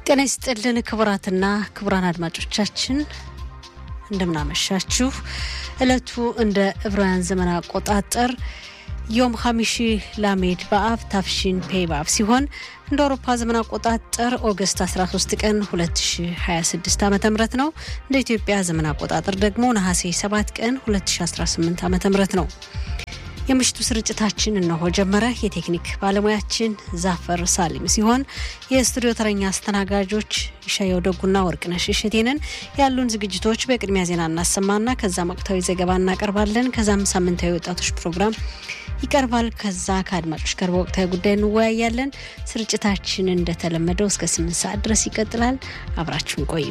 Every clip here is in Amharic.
ጤና ይስጥልን ክቡራትና ክቡራን አድማጮቻችን እንደምናመሻችሁ። እለቱ እንደ ዕብራውያን ዘመን አቆጣጠር ዮም ሀሚሺ ላሜድ በአብ ታፍሺን ፔ በአብ ሲሆን እንደ አውሮፓ ዘመን አቆጣጠር ኦገስት 13 ቀን 2026 ዓ ም ነው። እንደ ኢትዮጵያ ዘመን አቆጣጠር ደግሞ ነሐሴ 7 ቀን 2018 ዓ ም ነው። የምሽቱ ስርጭታችን እነሆ ጀመረ። የቴክኒክ ባለሙያችን ዛፈር ሳሊም ሲሆን የስቱዲዮ ተረኛ አስተናጋጆች ሻየው ደጉና ወርቅነሽ እሸቴንን። ያሉን ዝግጅቶች በቅድሚያ ዜና እናሰማና ከዛም ወቅታዊ ዘገባ እናቀርባለን። ከዛም ሳምንታዊ ወጣቶች ፕሮግራም ይቀርባል። ከዛ ከአድማጮች ጋር በወቅታዊ ጉዳይ እንወያያለን። ስርጭታችን እንደተለመደው እስከ ስምንት ሰዓት ድረስ ይቀጥላል። አብራችሁን ቆዩ።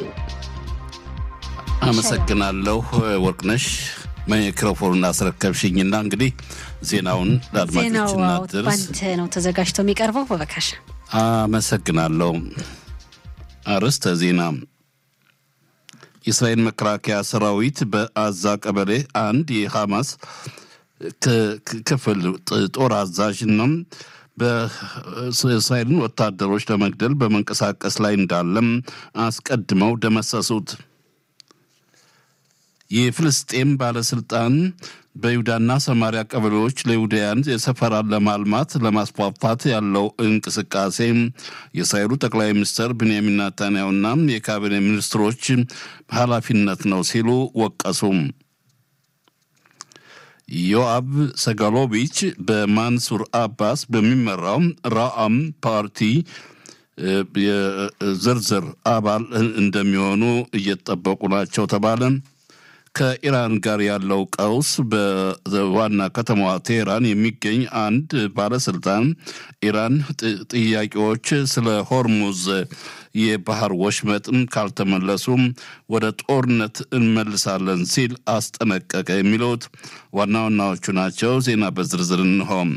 አመሰግናለሁ ወርቅነሽ። ማይክሮፎኑን አስረከብሽኝና እንግዲህ ዜናውን ለአድማጮች ዜናው እናድርስ። ባንተ ነው ተዘጋጅቶ የሚቀርበው። በበካሽ አመሰግናለሁ። አርዕስተ ዜና የእስራኤል መከላከያ ሰራዊት በአዛ ቀበሌ አንድ የሐማስ ክ- ክ- ክፍል ጥ- ጦር አዛዥና በእስራኤልን ወታደሮች ለመግደል በመንቀሳቀስ ላይ እንዳለም አስቀድመው ደመሰሱት። የፍልስጤም ባለስልጣን በይሁዳና ሰማሪያ ቀበሌዎች ለይሁዳውያን የሰፈራን ለማልማት ለማስፋፋት ያለው እንቅስቃሴ የእስራኤሉ ጠቅላይ ሚኒስትር ብንያሚን ናታንያሁና የካቢኔ ሚኒስትሮች ኃላፊነት ነው ሲሉ ወቀሱ። ዮአብ ሰጋሎቪች በማንሱር አባስ በሚመራው ራአም ፓርቲ እ፣ የዝርዝር አባል እንደሚሆኑ እየተጠበቁ ናቸው ተባለ። ከኢራን ጋር ያለው ቀውስ በዋና ከተማዋ ቴህራን የሚገኝ አንድ ባለስልጣን ኢራን ጥ- ጥያቄዎች ስለ ሆርሙዝ የባህር ወሽመጥም ካልተመለሱም ወደ ጦርነት እንመልሳለን ሲል አስጠነቀቀ። የሚሉት ዋና ዋናዎቹ ናቸው። ዜና በዝርዝር እንሆም።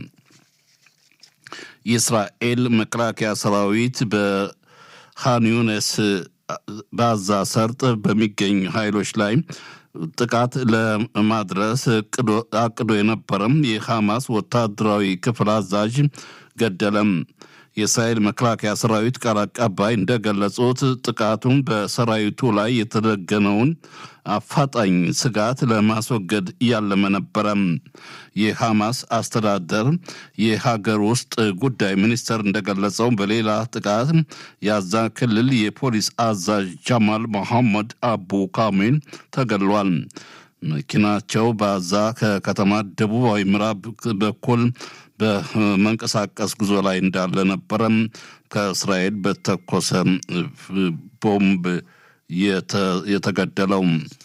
የእስራኤል መከላከያ ሰራዊት በሃን ዩኒስ በአዛ ሰርጥ በሚገኝ ኃይሎች ላይ ጥቃት ለማድረስ እቅዶ- አቅዶ የነበረም የሐማስ ወታደራዊ ክፍል አዛዥ ገደለም። የእስራኤል መከላከያ ሰራዊት ቃል አቀባይ እንደገለጹት ጥቃቱን በሰራዊቱ ላይ የተደገነውን አፋጣኝ ስጋት ለማስወገድ እያለመ ነበረም። የሐማስ አስተዳደር የሀገር ውስጥ ጉዳይ ሚኒስቴር እንደገለጸው በሌላ ጥቃት የአዛ ክልል የፖሊስ አዛዥ ጃማል መሐመድ አቡ ካሚል ተገድሏል። መኪናቸው በአዛ ከከተማ ደቡባዊ ምዕራብ በኩል በመንቀሳቀስ ጉዞ ላይ እንዳለ ነበረም ከእስራኤል በተኮሰ ቦምብ የተ- የተገደለው።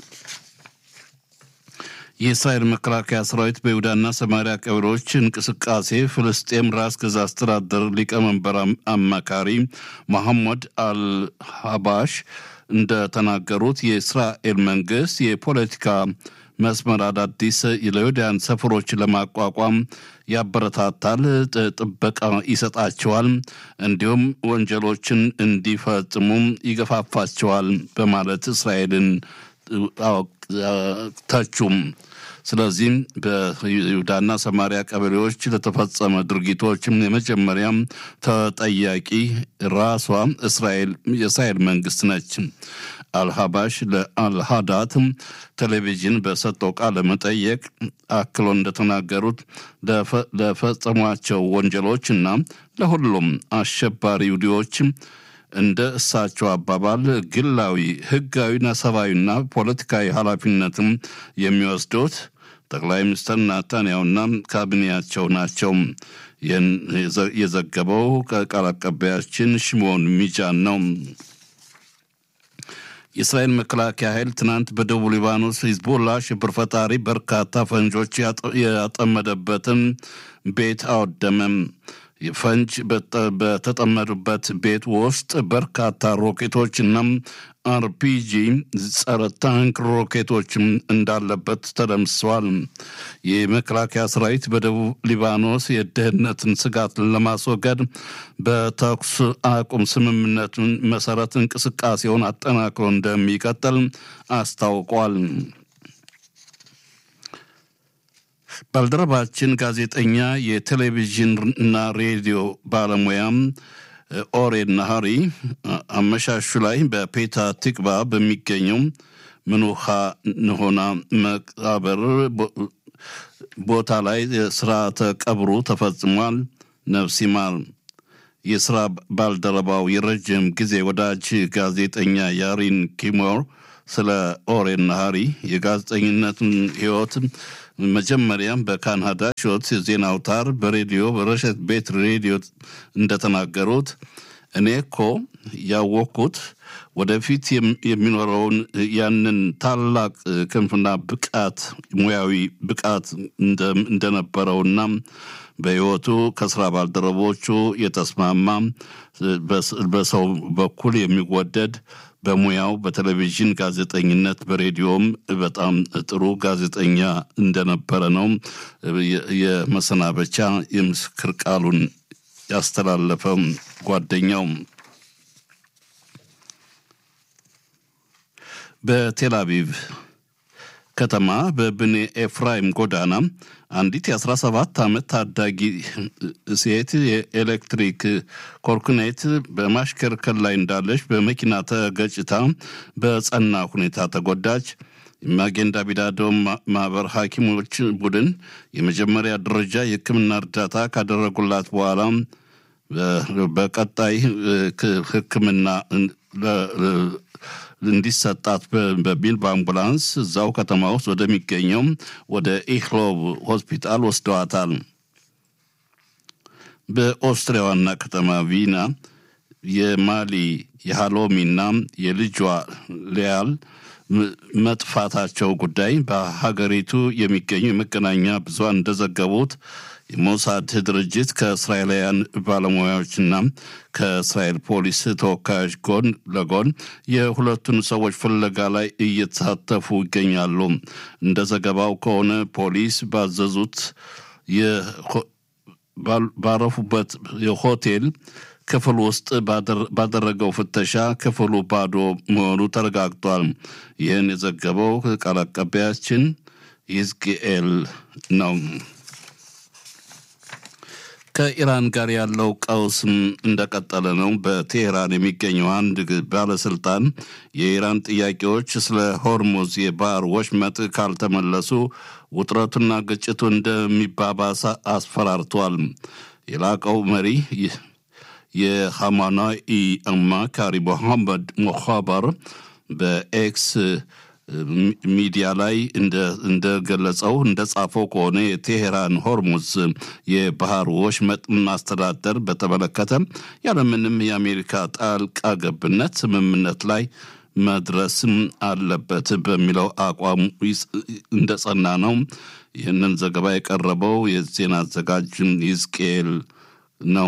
የእስራኤል መከላከያ ሰራዊት በይሁዳና ሰማሪያ ቀበሌዎች እንቅስቃሴ ፍልስጤም ራስ ገዝ አስተዳደር ሊቀመንበር አም- አማካሪ መሐመድ አልሀባሽ እንደተናገሩት የእስራኤል መንግስት የፖለቲካ መስመር አዳዲስ ለይሁዳውያን ሰፈሮች ለማቋቋም ያበረታታል፣ ጥ- ጥበቃ ይሰጣቸዋል፣ እንዲሁም ወንጀሎችን እንዲፈጽሙ ይገፋፋቸዋል በማለት እስራኤልን አዎ፣ ተቹም። ስለዚህም በይሁዳና ሰማሪያ ቀበሌዎች ለተፈጸመ ድርጊቶችም የመጀመሪያም ተጠያቂ ራሷ እስራኤል የእስራኤል መንግስት ነች። አልሀባሽ ለአልሃዳት ቴሌቪዥን በሰጠው ቃለ መጠየቅ አክሎ እንደተናገሩት ለፈ- ለፈጸሟቸው ወንጀሎች እና ለሁሉም አሸባሪ ይሁዲዎች እንደ እሳቸው አባባል ግላዊ፣ ህጋዊና ሰብአዊና ፖለቲካዊ ኃላፊነትም የሚወስዱት ጠቅላይ ሚኒስትር ናታንያሁና ካቢኔያቸው ናቸው። ይህን የዘ- የዘገበው ቃል አቀባያችን ሽሞን ሚጃን ነው። የእስራኤል መከላከያ ኃይል ትናንት በደቡብ ሊባኖስ ሂዝቦላ ሽብር ፈጣሪ በርካታ ፈንጆች ያጠ- ያጠመደበትን ቤት አወደመም። ፈንጅ በተ- በተጠመዱበት ቤት ውስጥ በርካታ ሮኬቶችና አርፒጂ ጸረ ታንክ ሮኬቶችም እንዳለበት ተደምስሰዋል። የመከላከያ ሰራዊት በደቡብ ሊባኖስ የደህንነትን ስጋት ለማስወገድ በተኩስ አቁም ስምምነቱን መሰረት እንቅስቃሴውን አጠናክሮ እንደሚቀጥል አስታውቋል። ባልደረባችን ጋዜጠኛ የቴሌቪዥን እና ሬዲዮ ባለሙያም ኦሬን ናሃሪ አመሻሹ ላይ በፔታ ትቅባ በሚገኘው ምኑሃ ንሆና መቃብር ቦታ ላይ ስርዓተ ቀብሩ ተፈጽሟል። ነፍስ ይማር። የስራ ባልደረባው የረጅም ጊዜ ወዳጅ ጋዜጠኛ ያሪን ኪሞር ስለ ኦሬን ናሃሪ የጋዜጠኝነትን ህይወት መጀመሪያም በካናዳ ሾት ዜና አውታር በሬዲዮ በረሸት ቤት ሬዲዮ እንደተናገሩት እኔ እኮ ያወቅኩት ወደፊት የሚኖረውን ያንን ታላቅ ክንፍና ብቃት ሙያዊ ብቃት እንደነበረውና በህይወቱ ከስራ ባልደረቦቹ የተስማማ በሰው በኩል የሚወደድ በሙያው በቴሌቪዥን ጋዜጠኝነት በሬዲዮም በጣም ጥሩ ጋዜጠኛ እንደነበረ ነው የመሰናበቻ የምስክር ቃሉን ያስተላለፈ ጓደኛው። በቴል አቪቭ ከተማ በብኔ ኤፍራይም ጎዳና አንዲት የ17 ዓመት ታዳጊ ሴት የኤሌክትሪክ ኮርኩኔት በማሽከርከር ላይ እንዳለች በመኪና ተገጭታ በጸና ሁኔታ ተጎዳች። ማጌንዳ ቢዳዶ ማህበር ሐኪሞች ቡድን የመጀመሪያ ደረጃ የሕክምና እርዳታ ካደረጉላት በኋላ በቀጣይ ሕክምና እንዲሰጣት በሚል በአምቡላንስ እዛው ከተማ ውስጥ ወደሚገኘው ወደ ኢክሎብ ሆስፒታል ወስደዋታል። በኦስትሪያ ዋና ከተማ ቪና የማሊ የሃሎሚና የልጇ ሊያል መጥፋታቸው ጉዳይ በሀገሪቱ የሚገኙ የመገናኛ ብዙሃን እንደዘገቡት የሞሳድ ድርጅት ከእስራኤላውያን ባለሙያዎችና ከእስራኤል ፖሊስ ተወካዮች ጎን ለጎን የሁለቱን ሰዎች ፍለጋ ላይ እየተሳተፉ ይገኛሉ። እንደ ዘገባው ከሆነ ፖሊስ ባዘዙት ባረፉበት የሆቴል ክፍል ውስጥ ባደረገው ፍተሻ ክፍሉ ባዶ መሆኑ ተረጋግጧል። ይህን የዘገበው ቃል አቀባያችን ይዝቅኤል ነው። ከኢራን ጋር ያለው ቀውስም እንደቀጠለ ነው። በቴሄራን የሚገኘው አንድ ባለስልጣን የኢራን ጥያቄዎች ስለ ሆርሙዝ የባህር ወሽመጥ ካልተመለሱ ውጥረቱና ግጭቱ እንደሚባባስ አስፈራርቷል። የላቀው መሪ የሐማናኢ አማካሪ ሞሐመድ ሞኻበር በኤክስ ሚዲያ ላይ እንደገለጸው እንደጻፈው ከሆነ የቴሄራን ሆርሙዝ የባህር ወሽመጥ ማስተዳደር በተመለከተ ያለምንም የአሜሪካ ጣልቃ ገብነት ስምምነት ላይ መድረስም አለበት በሚለው አቋም እንደጸና ነው። ይህንን ዘገባ የቀረበው የዜና አዘጋጅ ይዝቅኤል ነው።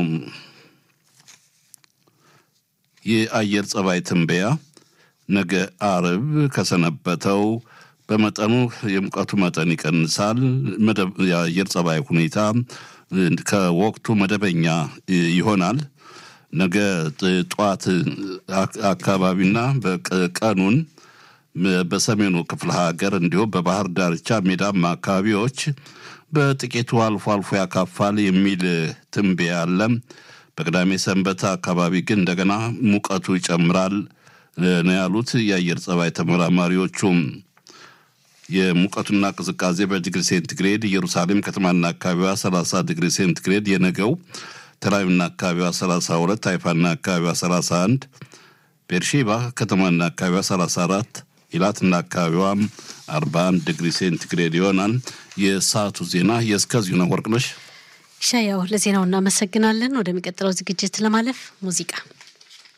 የአየር ጸባይ ትንበያ ነገ አርብ ከሰነበተው በመጠኑ የሙቀቱ መጠን ይቀንሳል። የአየር ጸባይ ሁኔታ ከወቅቱ መደበኛ ይሆናል። ነገ ጠዋት አካባቢና ቀኑን በሰሜኑ ክፍለ ሀገር እንዲሁም በባህር ዳርቻ ሜዳማ አካባቢዎች በጥቂቱ አልፎ አልፎ ያካፋል የሚል ትንበያ አለ። በቅዳሜ ሰንበት አካባቢ ግን እንደገና ሙቀቱ ይጨምራል ነው ያሉት የአየር ጸባይ ተመራማሪዎቹም። የሙቀቱና ቅዝቃዜ በዲግሪ ሴንቲግሬድ ኢየሩሳሌም ከተማና አካባቢዋ 30 ዲግሪ ሴንቲግሬድ፣ የነገው ተላዊና አካባቢዋ 32፣ ሃይፋና አካባቢዋ 31፣ ቤርሼባ ከተማና አካባቢዋ 34፣ ኢላትና አካባቢዋም 41 ዲግሪ ሴንቲግሬድ ይሆናል። የሰዓቱ ዜና የእስከዚሁ ነው። ወርቅነሽ ሻያው ለዜናው እናመሰግናለን። ወደሚቀጥለው ዝግጅት ለማለፍ ሙዚቃ